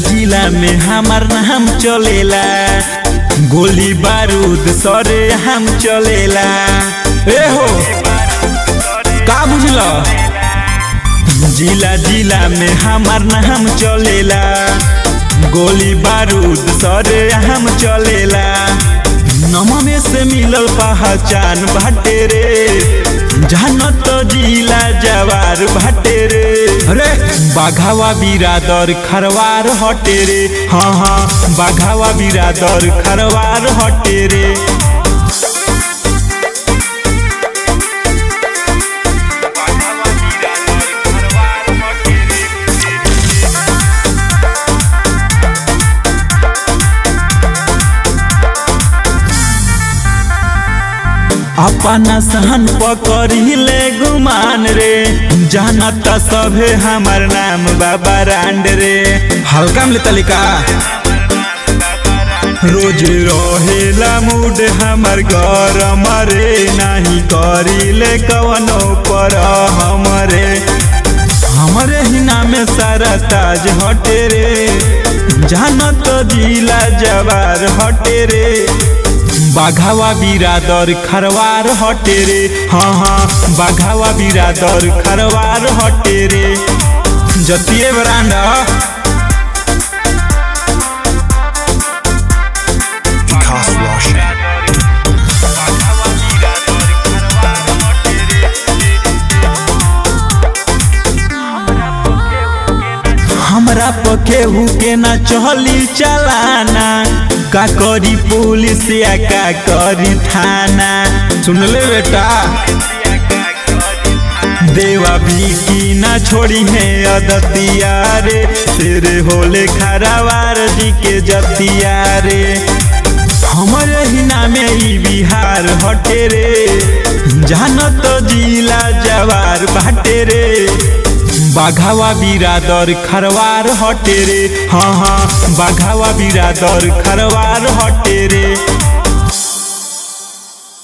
जिला में हमार नाम चलेला गोली बारूद सरे हम चलेला ए हो का बुझल जिला जिला में हमार नाम चलेला गोली बारूद सरे हम चलेला नममे से मिलल पहचान बाटे रे जानत जिला जवार बाटे रे अरे बाघावा बिरादर खरवार हटे रे हाँ हाँ बाघावा बिरादर खरवार हटे रे अपना सहन पकड़िले गुमान रे जानत सभे हमार नाम बाबा रांड रे हल्का में तलिका रोज रहेला मूड हमार गरम रे नाही करिले कवनो पर हमरे हमरे ही नामे सारा ताज हटे रे जानत जिला जवार हटे रे बाघावा बिरादर खरवार हटे रे हाँ हाँ बाघावा बिरादर खरवार हटे रे जतिए ब्रांड Vikas Roshan. हमरा पकेहू के ना चली चलाना का करी पुलिस या का करी थाना सुन ले बेटा देवा भी की ना छोड़ी है अदतिया रे तेरे होले खरावार जी के जतिया रे हमारे ही नामे ई बिहार हटे रे जानत जिला जवार बाटे रे बाघावा बिरादर खरवार हटे रे हाँ हाँ बाघावा बिरादर खरवार हटे रे